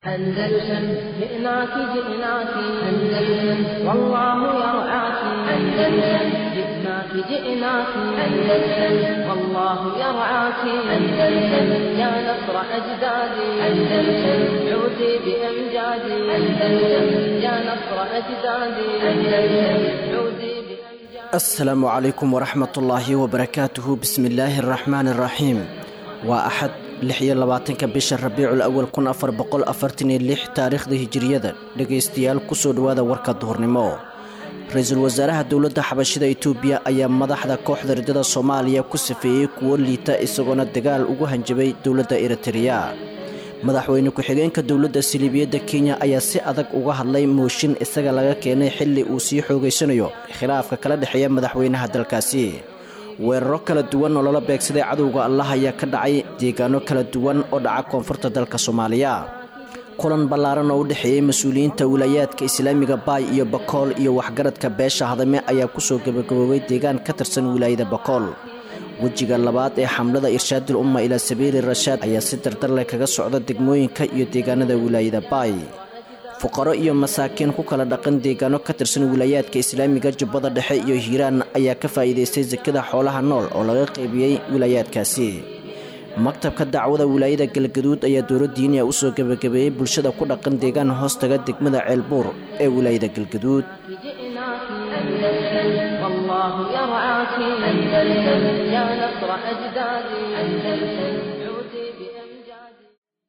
أندلسن جئناك جئناك أندلسن والله يرعاك أندلسن جئناك جئناك أندلسن والله يرعاك أندلسن يا نصر أجدادي أندلسن عودي بأمجادي أندلسن يا نصر أجدادي أندلسن عودي بأمجادي asalaamu calaykum waraxmatullaahi wabarakaatuhu bismi illaahi araxmaani araxiim waa axad lix iyo labaatanka bisha rabiicul awal kun afar boqol afartan iyo lix taariikhda hijiriyada dhegaystayaal kusoo dhowaada warka duhurnimo ra-iisul wasaaraha dowladda xabashida itoobiya ayaa madaxda kooxda ridada soomaaliya ku safeeyey kuwo liita isagoona dagaal ugu hanjabay dowladda eritreya madaxweyne ku-xigeenka dowladda siliibiyadda kenya ayaa si adag uga hadlay mooshin isaga laga keenay xilli uu sii xoogaysanayo khilaafka kala dhexeeya madaxweynaha dalkaasi weeraro kala duwan oo lala beegsaday cadowga allah ayaa ka dhacay deegaano kala duwan oo dhaca koonfurta dalka soomaaliya kulan ballaaran oo u dhexeeyey mas-uuliyiinta wilaayaadka islaamiga baay iyo bakool iyo waxgaradka beesha hadame ayaa kusoo gabagaboobay deegaan ka tirsan wilaayada bakool wejiga labaad ee xamlada irshaadul umma ilaa sabiili rashaad ayaa si dardarleh kaga socda degmooyinka iyo deegaanada wilaayada baay fuqaro iyo masaakiin ku kala dhaqan deegaano ka tirsan wilaayaadka islaamiga jubbada dhexe iyo hiiraan ayaa ka faa'iidaystay sakada xoolaha nool oo laga qaybiyey wilaayaadkaasi maktabka dacwada wilaayada galgaduud ayaa dowla diiniya usoo gebagabeeyey bulshada ku dhaqan deegaan hoostaga degmada ceelbuur ee wilaayada galgaduud جئناك أندلسن والله يرعاك أندلسن يا نصر أجدادي أندلسن عودي بأمجادي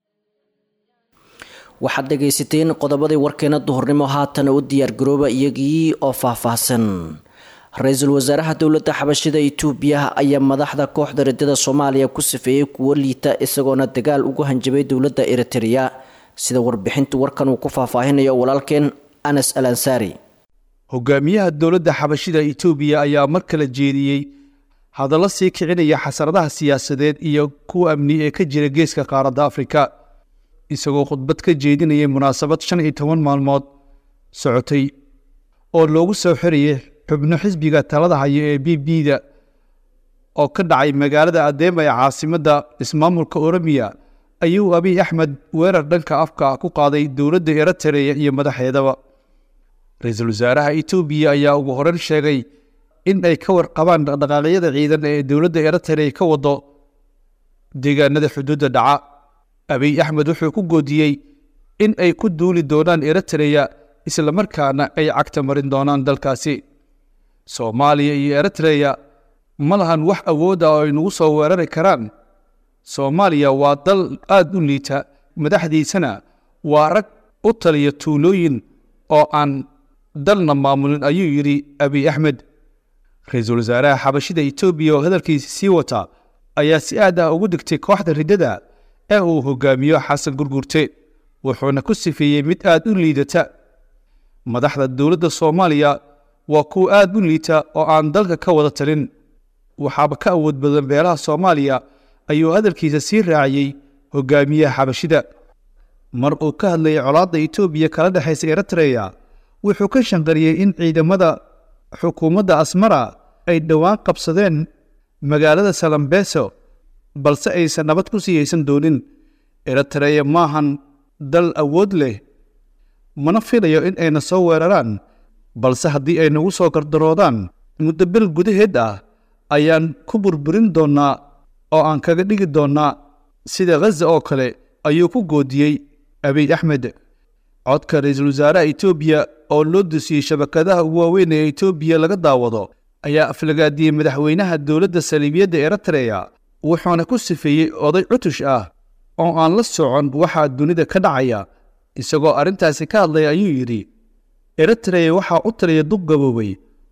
waxaad dhegaysateen qodobadii warkeena duhurnimo haatan u diyaargarooba iyagii oo faahfaahsan ra-iisul wasaaraha dowladda xabashida itoobiya ayaa madaxda kooxda ridada soomaaliya ku safeeyey kuwo liita isagoona dagaal ugu hanjabay dowladda eritreya sida warbixintu warkan uu ku faahfaahinayo walaalkeen anas al ansaari hogaamiyaha dowladda xabashida itoobiya ayaa mar kale jeediyey hadallo sii kicinaya xasaradaha siyaasadeed iyo kuwa amni ee ka jira geeska qaaradda afrika isagoo khudbad ka jeedinayay munaasabad shan iyo toban maalmood socotay oo loogu soo xirayay xubno xisbiga talada haya ee b b da oo ka dhacay magaalada adeema ee caasimadda ismaamulka oromiya ayuu abiy axmed weerar dhanka afka ku qaaday dowladda eritreya iyo madaxeedaba ra-iisul wasaaraha itoobiya ayaa ugu horeyn sheegay in ay ka warqabaan dhaqdhaqaaqyada ciidan ee dowladda eritrea ka wado deegaanada xuduudda dhaca abiy axmed wuxuu ku goodiyey in ay ku duuli doonaan eritreya islamarkaana ay cagta marin doonaan dalkaasi soomaaliya iyo eritreya ma lahan wax awood ah oo ay nagu soo weerari karaan soomaaliya waa dal aad u liita madaxdiisana waa rag u taliya tuulooyin oo aan dalna maamulin ayuu yidhi abiy axmed ra-iisul wasaaraha xabashida itoobiya oo hadalkiisi sii wata ayaa si aad ah ugu digtay kooxda riddada ee uu hogaamiyo xasan gurgurte wuxuuna ku sifeeyey mid aad u liidata madaxda dowladda soomaaliya waa kuwa aad u liita oo aan dalka ka wada talin waxaaba ka awood badan beelaha soomaaliya ayuu hadalkiisa sii raaciyey hogaamiyaha xabashida mar uu ka hadlayay colaadda itoobiya kala dhexaysa eritreya wuxuu ka shanqariyey in ciidamada xukuumadda asmara ay dhowaan qabsadeen magaalada salambeso balse aysan nabad ku sii haysan doonin eritreya maahan dal awood leh mana filayo in ayna soo weeraraan balse haddii ay nagu soo gardaroodaan muddo bil gudaheed ah ayaan ku burburin doonnaa oo aan kaga dhigi doonnaa sida khaza oo kale ayuu ku goodiyey abiy axmed codka ra-iisul wasaaraha itoobiya oo loo dusiyey shabakadaha ugu waaweyn ee itoobiya laga daawado ayaa aflagaadiyey madaxweynaha dowladda saliibiyadda eritreya wuxuuna ku sifeeyey oday cutush ah oo aan la socon waxaa dunida ka dhacaya isagoo arrintaasi ka hadlaya ayuu yidhi eritreya waxaa u taliya duq gaboobay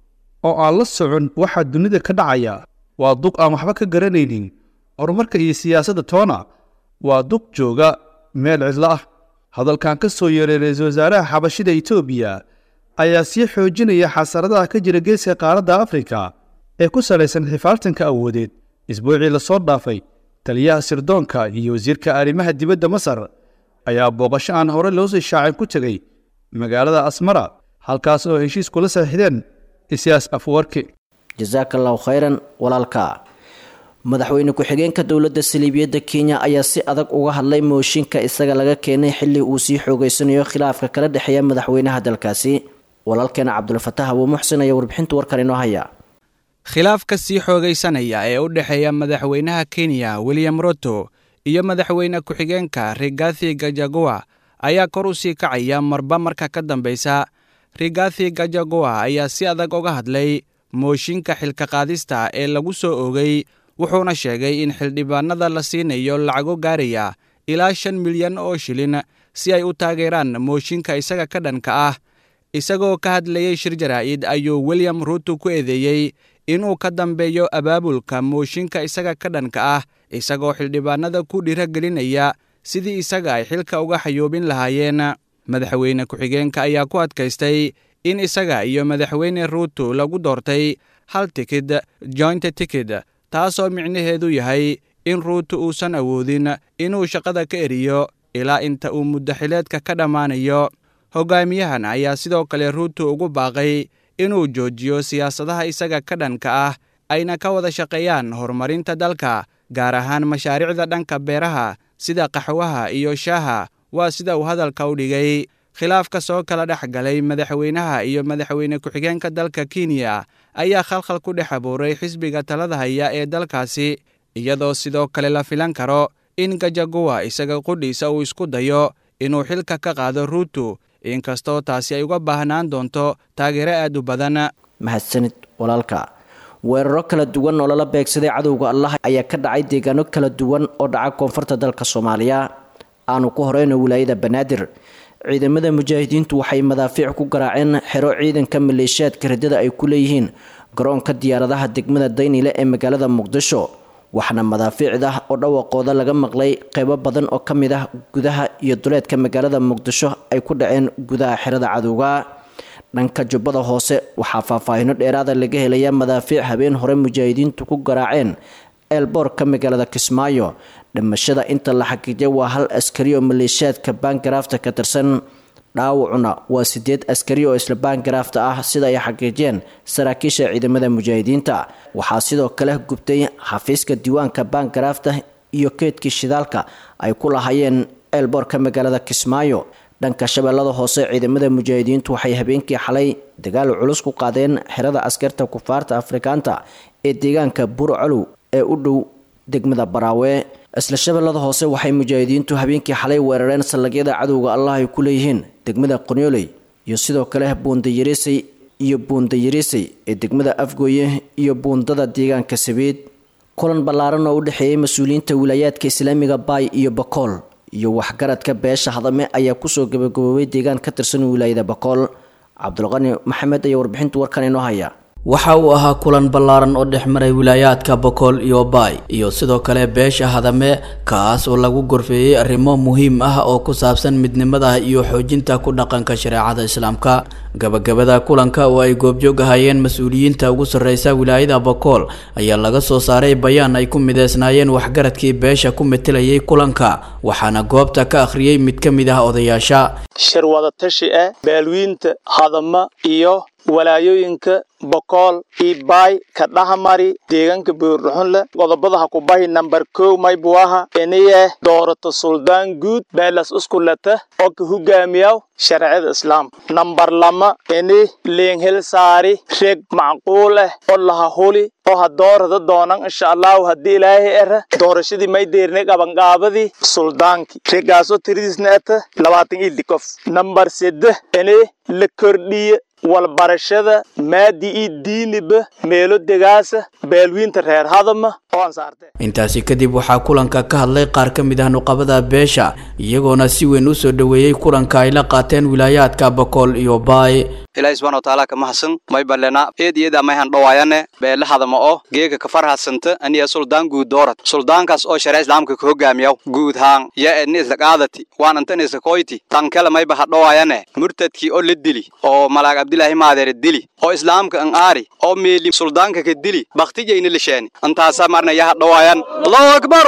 oo aan la socon waxaa dunida ka dhacaya waa duq aan waxba ka garanaynin horumarka iyo siyaasadda toona waa duq jooga meel cidlo ah hadalkan ka soo yeeray ra-iisul wasaaraha xabashida itoobiya ayaa sii xoojinaya xasaradaha ka jira geeska qaaradda afrika ee ku salaysan xifaaltanka awoodeed isbuucii lasoo dhaafay taliyaha sirdoonka iyo wasiirka arrimaha dibadda masar ayaa booqasho aan hore loo sii shaacin ku tegey magaalada asmara halkaas oo heshiis kula saxiixdeen isiyaas afwarki jasaaka allahu khayran walaalka madaxweyne ku-xigeenka dowladda saliibiyadda kenya ayaa si adag uga hadlay mooshinka isaga laga keenay xilli uu sii xoogeysanayo khilaafka kala dhexeeya madaxweynaha dalkaasi walaalkeena cabdulfataax abuu muxsin ayaa warbixinta warkan inoo haya khilaafka sii xoogaysanaya ee u dhexeeya madaxweynaha kenya william ruto iyo madaxweyne ku-xigeenka rigathi gajagowa ayaa kor u sii kacaya marba marka ka dambaysa rigathi gajagowa ayaa si adag uga hadlay mooshinka xilka qaadista ee lagu soo oogay wuxuuna sheegay in xildhibaanada la siinayo lacago gaaraya ilaa shan milyan oo shilin si ay u taageeraan mooshinka isaga ka dhanka ah isagoo ka hadlayey shir jaraa'id ayuu william ruto ku eedeeyey inuu ka dambeeyo abaabulka mooshinka isaga ka dhanka ah isagoo xildhibaanada ku dhiiragelinaya sidii isaga ay xilka uga xayoobin lahaayeen madaxweyne ku-xigeenka ayaa ku adkaystay in isaga iyo madaxweyne ruto lagu doortay hal tikid joint tikid taasoo micnaheedu yahay in ruuto uusan awoodin inuu shaqada ka eriyo ilaa inta uu muddaxileedka ka dhammaanayo hogaamiyahan ayaa sidoo kale ruuto ugu baaqay inuu joojiyo siyaasadaha isaga ka dhanka ah ayna ka wada shaqeeyaan horumarinta dalka gaar ahaan mashaariicda dhanka beeraha sida qaxwaha iyo shaaha waa sida uu hadalka u dhigay khilaafka soo kala dhex galay madaxweynaha iyo madaxweyne ku-xigeenka dalka kenya ayaa khalkhal ku dhex abuuray xisbiga talada haya ee dalkaasi iyadoo sidoo kale la filan karo in gajagowa isaga qudhiisa uu isku dayo inuu xilka ka qaado ruuto inkastoo taasi ay uga baahnaan doonto taageero aad u badan mahadsanid walaalka weeraro kala duwan oo lala beegsaday cadowga allah ayaa ka dhacay deegaano kala duwan oo dhaca koonfurta dalka soomaaliya aanu ku horeyno wilaayada banaadir ciidamada mujaahidiintu waxay madaafiic ku garaaceen xero ciidanka maleeshiyaadka radada ay ku leeyihiin garoonka diyaaradaha degmada daynile ee magaalada muqdisho waxaana madaafiicda oo dhawaqooda laga maqlay qeybo badan oo ka mid ah gudaha iyo duleedka magaalada muqdisho ay ku dhaceen gudaha xerada cadowga dhanka jubbada hoose waxaa faahfaahino dheeraada laga helaya madaafiic habeen hore mujaahidiintu ku garaaceen eelboorka magaalada kismaayo dhimashada inta la xaqiijay waa hal askari oo maleeshiyaadka baangaraafta ka tirsan dhaawacuna waa sideed askari oo isla baangaraafta ah sida ay xaqiijiyeen saraakiisha ciidamada mujaahidiinta waxaa sidoo kale gubtay xafiiska diiwaanka baangaraafta iyo keedkii shidaalka ay ku lahaayeen eelboorka magaalada kismaayo dhanka shabeellada hoose ciidamada mujaahidiintu waxay habeenkii xalay dagaal culus ku qaadeen xerada askarta kufaarta afrikaanta ee deegaanka burcolow ee u dhow degmada baraawe isla shabeellada hoose waxay mujaahidiintu habeenkii xalay weerareen sallagyada cadowga allah ay ku leeyihiin degmada qonyoley iyo sidoo kale buundayarisay iyo buundayarisay ee degmada afgooye iyo buundada deegaanka sabiid kulan ballaaran oo u dhexeeyay mas-uuliyiinta wilaayaadka islaamiga baay iyo bakool iyo waxgaradka beesha hadame ayaa kusoo gabagaboobay deegaan ka tirsan wilaayada bakool cabdulqani maxamed ayaa warbixinta warkan inoo haya waxa uu ahaa kulan ballaaran oo dhex maray wilaayaadka bokool iyo baay iyo sidoo kale beesha hadame kaas oo lagu gorfeeyey arrimo muhiim ah oo ku saabsan midnimada iyo xoojinta ku dhaqanka shareecada islaamka gabagabada kulanka oo ay goobjoog ahayeen mas-uuliyiinta ugu sarreysa wilaayada bokool ayaa laga soo saaray bayaan ay ku mideysnaayeen waxgaradkii beesha ku metelayay kulanka waxaana goobta ka akhriyey mid ka mid ah odayaasha shir wadatashi ah baalwiinta hadama iyo walaayooyinka bokool iyo baay ka dhahamari deegaanka buurdhuxunle qodobadaha kubahi nambar kow maybuaha iniye doorato suldaan guud beelas uskulata oo ka hogaamiyaw sharciyada islaamka nambar lama ini leenhel saari reg macquul ah oo laha huli oo ha doorada doonan insha allahu haddii ilaahay era doorashadii may deernay qabanqaabadii suldaankii regaasoo tiradiisna ata labaatan iyo likof nambar seddex ini la kordhiye walbarashada maadi iyo diiniba meelo degaasa baalwiinta reer hadama oo ansaarte intaasi kadib waxaa kulanka ka hadlay qaar ka mid ah nuqabada beesha iyagoona si weyn u soo dhoweeyey kulanka ay la qaateen wilaayaadka bokool iyo baay ilaahi subxana watacaala ka mahadsan may balena eed iyada mayhan dhawaayane beele hadama oo geega ka farhasanta aniya suldaan guud doorat suldaankaas oo sharia islaamka ka hogaamiyaw guud haan ya edni isla qaadati waan antan isla koyti tankele mayba ha dhawaayane murtadkii oo la dili oo malaag abdilaahi maadeere dili oo islaamka an aari oo meeli suldaanka ka dili baktijayna lisheeni intaasa marna yaha dhawaayan allahu akbar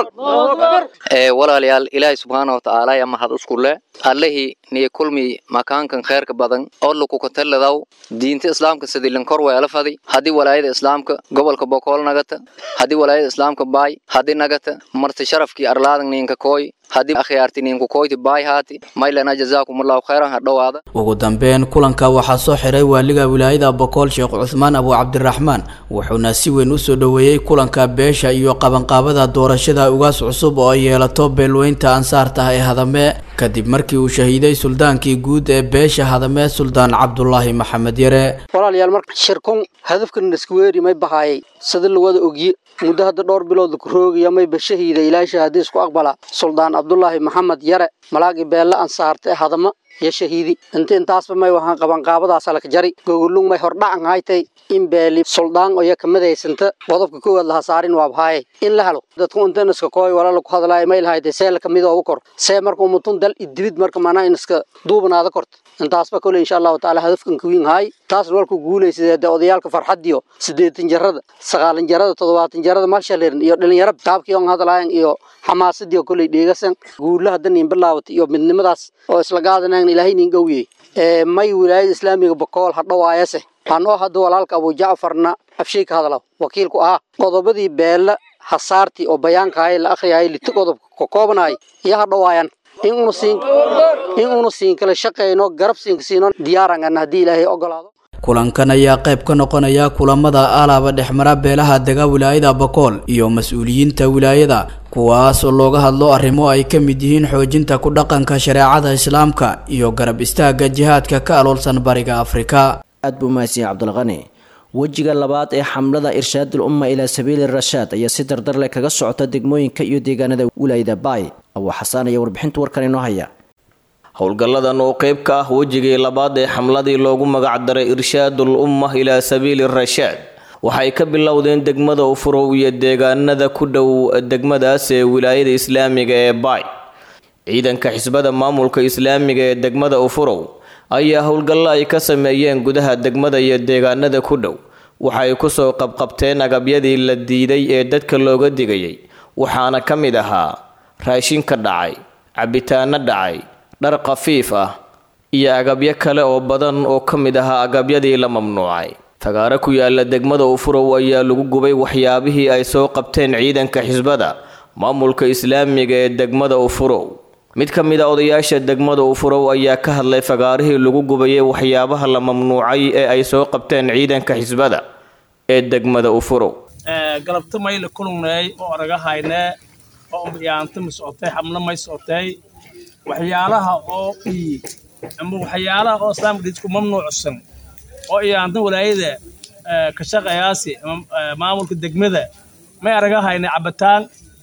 ee walaalayaal ilaahay subxaana wa tacaala ayaa mahad usku leh allihii niyo kulmi makaankan kheerka badan oo lukukatalladaw diinta islaamka sidilin kor weela fadi haddii walaayada islaamka gobolka bokool nagata haddii walaayada islaamka baay haddii nagata marti sharafkii arlaadan ninka kooy haddii akhyaarti ninku koyti baay haati maylana jazaakumullahu khayran ha dhowaada ugu dambeyn kulanka waxaa soo xiray waaliga wilaayada bokool sheekh cusmaan abu cabdiraxmaan wuxuuna si weyn u soo dhoweeyey kulanka beesha iyo qabanqaabada doorashada ugaas cusub oo ay yeelato beelweynta ansaarta ee hadame kadib markii uu shahiiday suldaankii guud ee beesha hadame suldaan cabdulaahi maxamed yare walaalayaal marka shirkun hadafkan iskuweeri may bahaayay sida lawada ogye muddo hadda dhowr bilood ku roogaya mayba shahiida ilaahay shahaadiis ku aqbala suldaan cabdulaahi maxamed yare malaagii beelle ansaarta ee hadama iyo shahiidi inta intaasba may wahaan qabanqaabadaas alaka jari gogolung may hordhacan haytay in beeli suldaan oyo kamadaysanta qodobka koowaad laha saarin waabhaaye in la helo dadku intan iska kooy walala ku hadlaayo may lahaytay see la kamid oogu kor see marka umutun dal idibid marka maanaa in iska duubanaada korta intaasba kole insha allahu tacaala hadafkan kawiin haay taas walku guulaysadee dee odayaalka farxadiyo siddeetan jarada sagaalan jarada toddobaatan jarada malshalirin iyo dhalinyaro qaabkii on hadlaayan iyo xamaasadii koley dheegasan guula hadda nin bilaawata iyo midnimadaas oo isla gaadanayn ilaahay nin gowiyey ee may wilaayada islaamiga bokool hadhowaayase anoo hadda walaalka abu jacfarna afshay ka hadlaw wakiilku ahaa qodobadii beella hasaartii oo bayaanka ahay la akhriyayay liti qodob ka koobanaay iyo hadhowaayan in una siin in una siin kala shaqeyno garab siinka siino diyaarangan haddii ilaahay ogolaado kulankan ayaa qayb ka noqonaya kulamada alaaba dhexmara beelaha dega wilaayada bokool iyo mas-uuliyiinta wilaayada kuwaas oo looga hadlo arrimo ay ka mid yihiin xoojinta ku dhaqanka shareecada islaamka iyo garab istaagga jihaadka ka aloolsan bariga afrika aad buu mahadsiya cabdulqani wejiga labaad ee xamlada irshaadul umma ilaa sabiili rashaad ayaa si dardar leh kaga socota degmooyinka iyo deegaanada wilaayada baay abuu xasaan ayaa warbixinta warkan inoo haya howlgalladan oo qayb ka ah wejigii labaad ee xamladii loogu magacdaray irshaadul umma ilaa sabiili rashaad waxay ka bilowdeen degmada ufurow iyo deegaanada ku dhow degmadaas ee wilaayada islaamiga ee baay ciidanka xisbada maamulka islaamiga ee degmada ufurow ayaa howlgallo ay ka sameeyeen gudaha degmada iyo deegaanada ku dhow waxay kusoo qabqabteen agabyadii la diiday ee dadka looga digayay waxaana ka mid ahaa raashinka dhacay cabitaano dhacay dhar khafiif ah iyo agabyo kale oo badan oo ka mid ahaa agabyadii la mamnuucay fagaaro ku yaala degmada ufurow ayaa lagu gubay waxyaabihii ay soo qabteen ciidanka xisbada maamulka islaamiga ee degmada ufurow mid ka mid a odayaasha degmada ufurow ayaa ka hadlay fagaarihii lagu gubayay waxyaabaha la mamnuucay ee ay soo qabteen ciidanka xisbada ee degmada ufurow galabta mayla kulungnay oo aragahaynee oo yaanta ma socotay xamlo may socotay waxyaalaha oo ii ama waxyaalaha oo islaamka dhidku mamnuucsan oo iyaantan walaayada ka shaqayaasi ama maamulka degmada may aragahayna cabitaan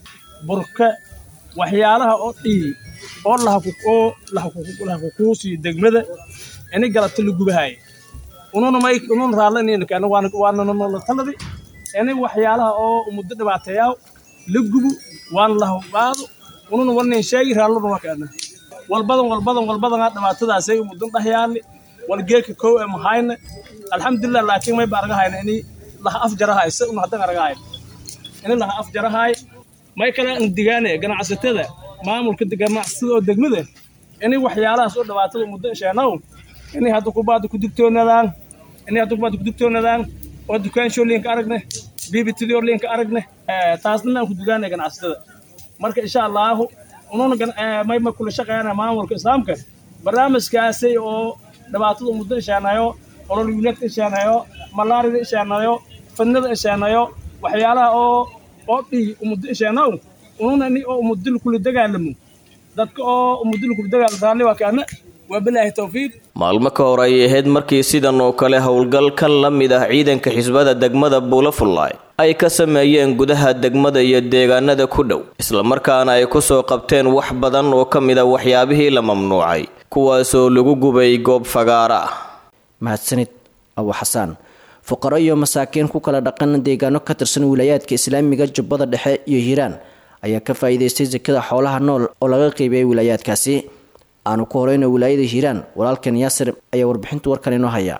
burka waxyaalaha oo dhii oo lahaoo lahakukuusiyo degmada ini galabta la gubahaaya ununa may ununa raallanina waananala taladi ini waxyaalaha oo muddo dhibaateeyaa la gubo waana lahubaado ununa warnin sheegi raalluna wakaana walbadan walbadan walbadan dhibaatadaasay muddan dhahyaali walgeeka kow ee mahayna alxamdulilah laakiin mayba aragahayna ini laha afjarahay se una haddan aragahay ini laha afjarahay may kala digaane ganacsatada maamulka ganacsatada oo degmada ini waxyaalahaas oo dhibaatada muddo sheenow ini hadda kubaada ku digtoonadaan ini hadda kubaada ku digtoonadaan oo dukaanshooliinka aragne bibitidiooliinka aragne taasna aan ku digaane ganacsatada marka insha allaahu ununa mayma kula shaqeeyana maamulka islaamka barnaamijkaasay oo dhibaatada muddo isheenayo ololwiinadka isheenayo malaarida isheenayo fadnada isheenayo waxyaalaha oo oo dhii umuddo isheenaw ununa ni oo umudil kula dagaalamo dadka oo umudil kula dagaalamo raalli waa kaana waa bilaahi tawfiiq maalmo ka hor ay ahayd markii sidan oo kale howlgal ka la mid ah ciidanka xisbada degmada buulafullaay ay ka sameeyeen gudaha degmada iyo deegaanada ku dhow islamarkaana ay kusoo qabteen wax badan oo ka mid a waxyaabihii la mamnuucay kuwaasoo lagu gubay goob fagaara ah mahadsanid abu xasaan fuqaro iyo masaakiin ku kala dhaqan deegaano ka tirsan wilaayaadka islaamiga jubbada dhexe iyo hiiraan ayaa ka faa'iidaystay sakada xoolaha nool oo laga qeybiyay wilaayaadkaasi aanu ku horeyna wilaayada hiiraan walaalkan yaasir ayaa warbixinta warkan inoo haya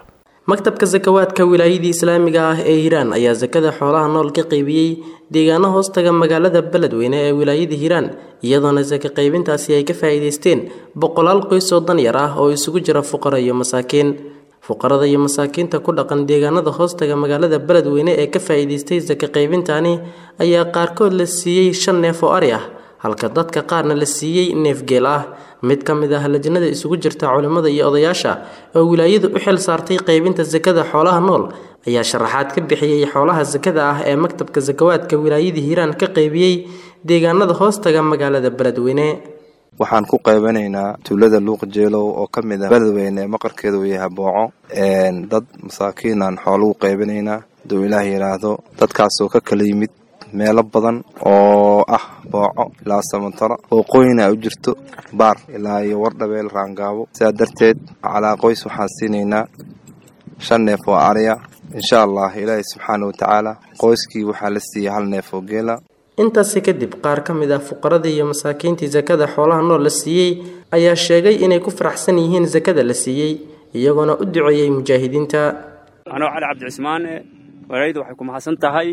maktabka sakawaadka wilaayadii islaamiga ah ee hiiraan ayaa sakada xoolaha nool ka qaybiyey deegaano hoostaga magaalada beledweyne ee wilaayada hiiraan iyadoona saka qaybintaasi ay ka faa'iidaysteen boqolaal qoys oo danyar ah oo isugu jira fuqara iyo masaakiin fuqarada iyo masaakiinta ku dhaqan deegaanada hoostaga magaalada beledweyne ee ka faa'iidaystay saka qaybintani ayaa qaarkood la siiyey shan neef oo ari ah halka dadka qaarna la siiyey neef geel ah mid ka mid ah lajnada isugu jirta culimmada iyo odayaasha oo wilaayadu u xil saartay qaybinta sakada xoolaha nool ayaa sharaxaad ka bixiyey xoolaha sakada ah ee maktabka sakawaadka wilaayada hiiraan ka qaybiyey deegaanada hoostaga magaalada beledweyne waxaan ku qaybanaynaa tuulada luuq jeelow oo ka mid ah beledweyne maqarkeeda uu yahay booco dad masaakiinaan xoolo u qaybanaynaa haduu ilaah yidhaahdo dadkaasoo ka kala yimid meelo badan oo ah booco ilaa samantaro wooqooyina u jirto baar ilaa iyo wardhabeel raangaabo sidaa darteed calaa qoys waxaan siinaynaa shan neef oo ariya insha allah ilaahay subxaana wa tacaala qoyskii waxaa la siiyey hal neef oo geela intaasi kadib qaar ka mid ah fuqaradii iyo masaakiintii sakada xoolaha nool la siiyey ayaa sheegay inay ku faraxsan yihiin sakada la siiyey iyagoona u duceeyey mujaahidiinta anoo cali cabdicismaan walaydu waxay ku mahadsan tahay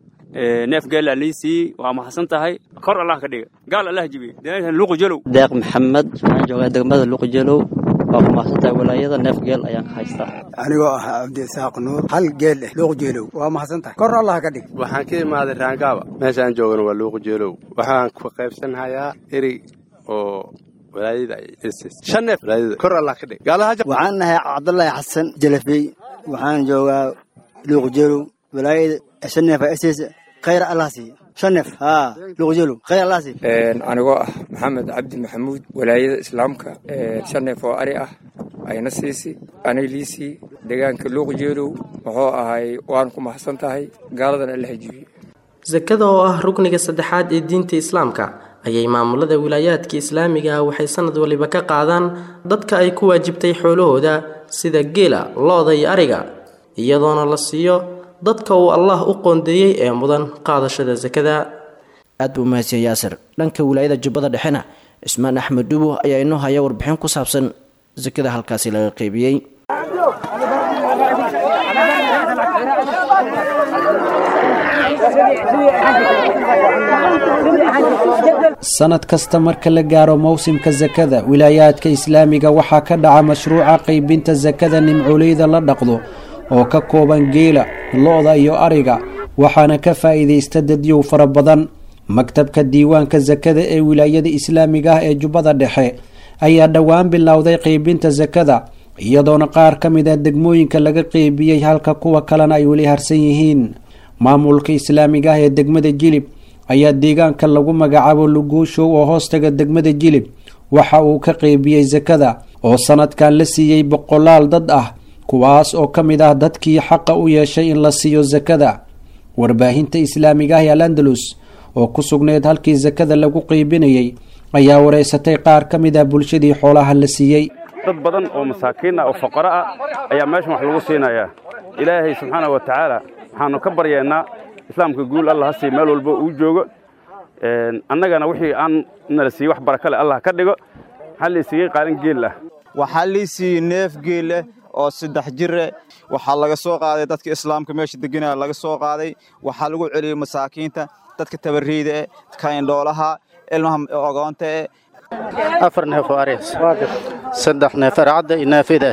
neef geela liisii waa mahadsan tahay kor allah ka dhiga gaal allah jibiye luuqu jelow deeq maxamed waxaan joogaa degmada luuqu jelow waa ku mahadsan tahay walaayada neef geel ayaan ka haystaa anigoo ah cabdisaaq nuur hal geel eh luuqu jeelow waa mahadsan tahay kor allah ka dhig waxaan ka imaaday raangaaba meeshaan joogana waa luuqu jeelow waxaan ku qaybsanhayaa eri oo walaayada shan neef walaayada kor allah ka dhig waxaan nahay cabdullaahi xasan jalafey waxaan joogaa luuqu jeelow walaayada shan neef ss khayr allah siiya shan neef haa luuqjeelow khayr allah siiya anigoo ah maxamed cabdi maxamuud walaayada islaamka shan neef oo ari ah ayna siisi anay liisii deegaanka luuqjeelow wuxuu ahay waan ku mahadsan tahay gaaladan alla hajibiye sakada oo ah rukniga saddexaad ee diinta islaamka ayay maamulada wilaayaadka islaamiga ah waxay sanad waliba ka qaadaan dadka ay ku waajibtay xoolahooda sida geela lo-da iyo ariga iyadoona la siiyo dadka uu allah u qoondeeyey ee mudan qaadashada sakada aad buu mahadsan yaasir dhanka wilaayada jubbada dhexena cismaan axmed dhubo ayaa inoo haya warbixin ku saabsan sakada halkaasi laga qeybiyey sanad kasta marka la gaaro mowsimka sakada wilaayaadka islaamiga waxaa ka dhaca mashruuca qaybinta sakada nimcooleyda la dhaqdo oo ka kooban geela lo-da iyo ariga waxaana ka faa'iidaysta dadyow fara badan maktabka diiwaanka sakada ee wilaayada islaamiga ah ee jubbada dhexe ayaa dhowaan bilowday qeybinta sakada iyadoona qaar ka mid a degmooyinka laga qeybiyey halka kuwa kalena ay weli harsan yihiin maamulka islaamiga ah ee degmada jilib ayaa deegaanka lagu magacaabo luguushow oo hoostaga degmada jilib waxa uu ka qeybiyey sakada oo sanadkan la siiyey boqolaal dad ah kuwaas oo ka mid ah dadkii xaqa u yeeshay in la siiyo sakada warbaahinta islaamiga ah ee al andalus oo ku sugneyd halkii sakada lagu qeybinayay ayaa wareysatay qaar ka mid ah bulshadii xoolaha la siiyey dad badan oo masaakiin ah oo fuqaro ah ayaa meeshan wax lagu siinayaa ilaahay subxaana wa tacaala waxaanu ka baryeennaa islaamka guul allah ha siiy meel walba uu joogo annagana wixii aan nala siiyey wax barakale allah ka dhigo maxaa la siiyey qaalin geel ah waxaa lii siiyey neef geeleh oo saddex jire waxaa laga soo qaaday dadka islaamka meesha deganaya laga soo qaaday waxaa lagu celiyey masaakiinta dadka tabarriida eh kaindhoolaha ilmaha ogoonta eh afar neef oo arees saddex neef arcadda iyo naafida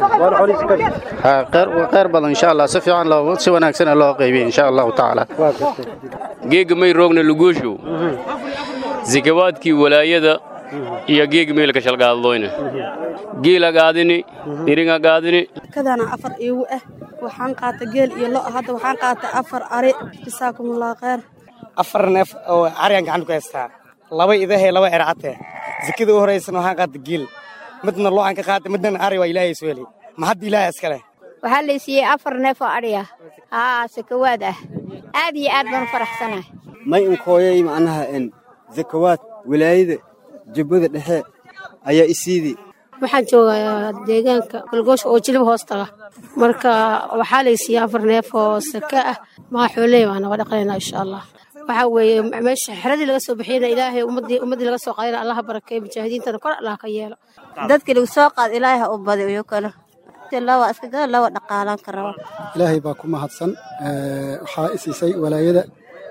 kheyr badan insha allah si fiican loo si wanaagsan loo qaybiye insha allahu tacaala geega may roogna luguushow zikawaadkii walaayada iyo geega meelka shalgaadlooyna geela gaadini iringa gaadini kadana afar iigu ah waxaan qaata geel iyo lo hadda waxaan qaata afar ari jasaakumullah kheyr afar neef oo arigan gacanta ku haystaa laba idahe laba ercate zakada u horeysana waxaan qaata geel midna loocan ka qaata midna ari waa ilaahay soo heli ma hadda ilaahay iska leh waxaa la siiyey afar neef oo adhiya haa sakawaad ah aad iyo aad baan u faraxsanahay may inkooyay macnaha en zakawaad wilaayada jubbada dhexe ayaa isiidii waxaan joogaa deegaanka golgoosha oo jilib hoos taga marka waxaa la siiyey afar neef oo saka ah maa xooley baan naga dhaqanaynaa insha allah waxaa weeye meesha xeradii laga soo bixiyana ilaahay ummadii ummadii laga soo qaadayna allaha barakeeyo mujaahidiintana kor allah ka yeelo dadkii lagu soo qaad ilaahay ha u badiyo kale lawa iska gada lawa dhaqaalaan ka raba ilaahay baa ku mahadsan waxaa i siisay walaayada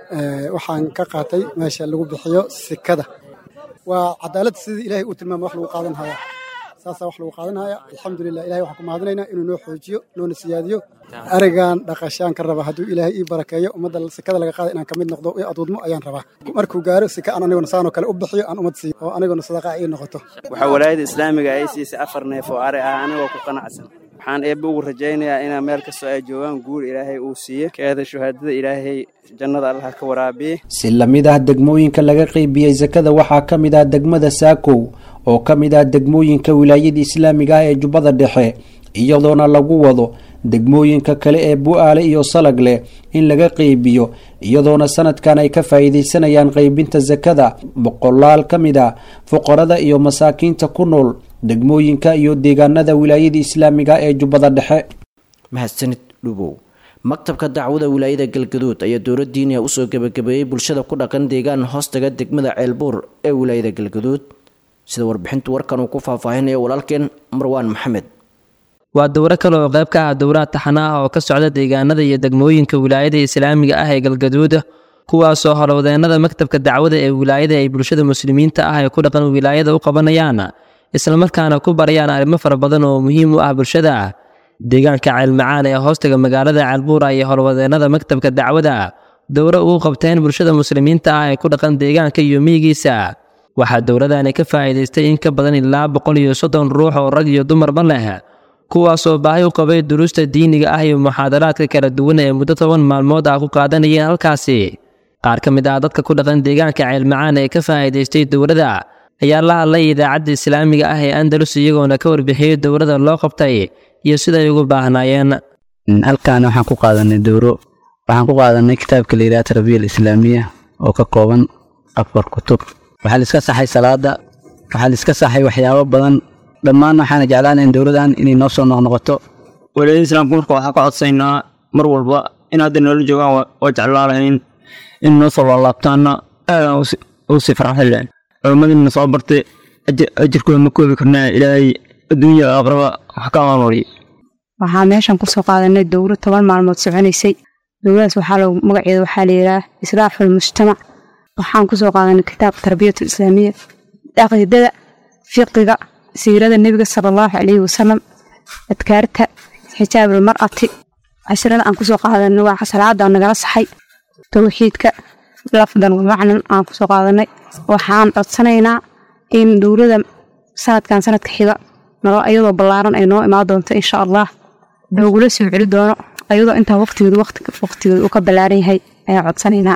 waxaan ka qaatay meesha lagu bixiyo sikada waa cadaalad sidii ilaahay uu tilmaamay wax lagu qaadan haya saasaa wax lagu qaadan haya alxamdulilah ilahay waxaan ku mahadinaynaa inuu noo xoojiyo noona siyaadiyo arigan dhaqashaan ka raba hadduu ilaahay ii barakeeyo ummadda sikada laga qaada inaan ka mid noqdo i aduudmo ayaan rabaa markuu gaaro sika aan aniguna saanoo kale u bixiyo aan ummad siiyo oo aniguna sadaqa ii noqoto waxaa walaayada islaamiga ay siisay afar neef oo ari ah anigoo ku qanacsan waxaan eebbe ugu rajaynayaa inaa meel kastoo ay joogaan guur ilaahay uu siiye keeda shuhaadada ilaahay jannada allaha ka waraabiye si lamid ah degmooyinka laga qeybiyey sakada waxaa ka mid ah degmada saakow oo ka mid ah degmooyinka wilaayada islaamiga ah ee jubbada dhexe iyadoona lagu wado degmooyinka kale ee bu-aale iyo salag leh in laga qeybiyo iyadoona sanadkan ay ka faa'iidaysanayaan qeybinta sakada boqolaal ka mid ah fuqarada iyo masaakiinta ku nool degmooyinka iyo deegaanada wilaayada islaamiga ee jubbada dhexe mahadsanid dhubow maktabka dacwada wilaayada galgaduud ayaa dowladdiiniya usoo gebagabeeyey bulshada ku dhaqan deegaan hoostaga degmada ceelbuur ee wilaayada galgaduud sida warbixintu warkan uu ku faahfaahinayo walaalkeen marwaan maxamed waa dowro kale oo qayb ka ah dowlaha taxana ah oo ka socda deegaanada iyo degmooyinka wilaayada islaamiga ah ee galgaduud kuwaasoo howlwadeennada maktabka dacwada ee wilaayada ay bulshada muslimiinta ah ee ku dhaqan wilaayada u qabanayaan islamarkaana ku barayaan arrimo fara badan oo muhiim u ah bulshada deegaanka ceelmacaan ee hoostaga magaalada ceelbuura iyo howlwadeennada maktabka dacwada dowro ugu qabteen bulshada muslimiinta ah ee ku dhaqan deegaanka iyo miyigiisa waxaa dowladani ka faa'iidaystay in ka badan ilaa boqol iyo soddon ruux oo rag iyo dumarba leh kuwaasoo baahi u qabay duruusta diiniga ah iyo muxaadaraadka kala duwan ee muddo toban maalmood ah ku qaadanayeen halkaasi qaar ka mid ah dadka ku dhaqan deegaanka ceelmacaan ee ka faa'iidaystay dowladda ayaa la hadlay idaacadda islaamiga ah ee andalus iyagoona ka warbixiyey dowladda loo qabtay iyo siday ugu baahnaayeen halkan waxaan ku qaadanay dowro waxaan ku qaadanay kitaabka la yidhaha tarbiya alislaamiya oo ka kooban afar kutub waxaa la iska saxay salaada waxaa la iska saxay waxyaabo badan dhammaan waxaana jeclaanayn dowladan inay noo soo noqnoqoto walaayada islaamka marka waxaan ka codsaynaa mar walba in hadda noola joogaan waa jeclaalayn in noo soo laalaabtaana aadaan u sii farxaleen culimmadina soo bartay ajirkooda ma koobi karnaa ilaahay adduunya aqraba wax ka amalmariyo waxaa meeshan kusoo qaadanay dowro toban maalmood soconaysay dowladaas waxaa lagu magaceeda waxaa la yidhaah islaaxul mujtamac waxaan kusoo qaadanay kitaab tarbiyatu islaamiya caqiidada fiqiga siirada nebiga sala allahu calayhi wasalam adkaarta xijaabul mar'ati cashrada aan kusoo qaadanay waa salaada nagala saxay towxiidka lafdan wa macnan aan kusoo qaadanay waxaan codsanaynaa in dowlada sanadkan sanadka xiga iyadoo ballaaran ay noo imaan doonto insha allah loogula soo celi doono ayadoo intaa waqtigeedu waqtigeedu uu ka ballaaran yahay ayaan codsanaynaa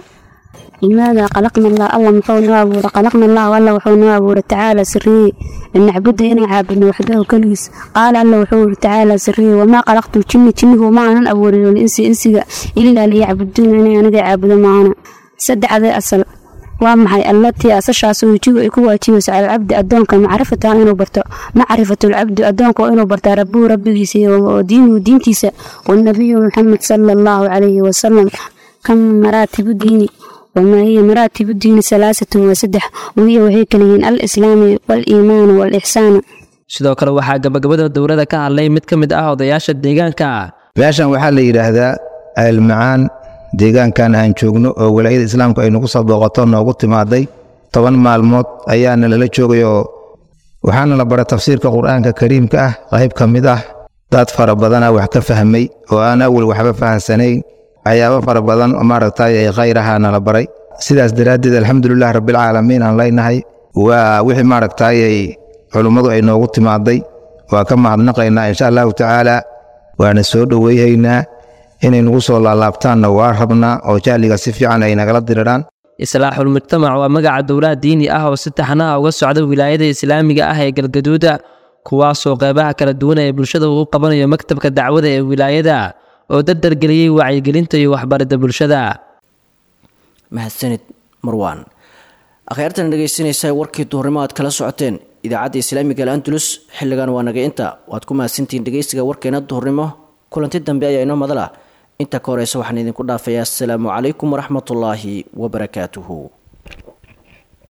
لماذا خلقنا الله الله محونا أبورا خلقنا الله والله وحونا أبورا تعالى سري أن نعبد إن عابدنا وحده كليس قال الله وحور تعالى سري وما خلقت الجن جن وما أنا أبورا والإنس إنس إلا ليعبدون أنا أنا عابد معنا سد هذا أصل ومحي التي أسشاس ويجيب إكو واجيبس على العبد أدونك معرفة إنه برتا معرفة العبد أدونك وإنه برتا ربه ربه ودينه ودينتيسا والنبي محمد صلى الله عليه وسلم كم مراتب ديني وما هي مراتب الدين ثلاثة وسدح وهي وهي كلهين الإسلام والإيمان والإحسان sidoo kale waxaa gabagabada dowladda ka hadlay mid ka mid ah odayaasha deegaanka meeshan waxaa la yidhaahdaa ceelmacaan deegaankan aan joogno oo walaayada islaamku ay nagu soo booqato noogu timaaday toban maalmood ayaana lala joogay oo waxaana la baray tafsiirka qur-aanka kariimka ah qayb ka mid ah dad fara badana wax ka fahmay oo aan awal waxba fahansanayn waxyaabo fara badan maaragtay ay khayr ahaana la baray sidaas daraaddeed alxamdulilah rabbilcaalamiin aan leynahay waa wixii maaragtay ay culummadu ay noogu timaaday waa ka mahadnaqaynaa insha allahu tacaala waana soo dhoweyhaynaa inay nagu soo laalaabtaanna waa rabnaa oo jahliga si fiican ay nagala diriraan islaaxul mujtamac waa magaca dowlaha diini ah oo si taxanaha uga socda wilaayada islaamiga ah ee galgaduuda kuwaasoo qeybaha kala duwan ee bulshada uu qabanayo maktabka dacwada ee wilaayada oo dardargeliyey wacyigelinta iyo waxbaridda bulshada mahadsanid marwaan akhyaartan dhegaysanaysaa warkii duhurnimo aad kala socoteen idaacadda islaamiga alantulus xilligan waa naga inta waad ku mahadsantihiin dhegaysiga warkeena duhurnimo kulanti dambe ayaa inoo madala inta ka horeysa waxaan idinku dhaafayaa asalaamu calaykum waraxmatullaahi wabarakaatuhu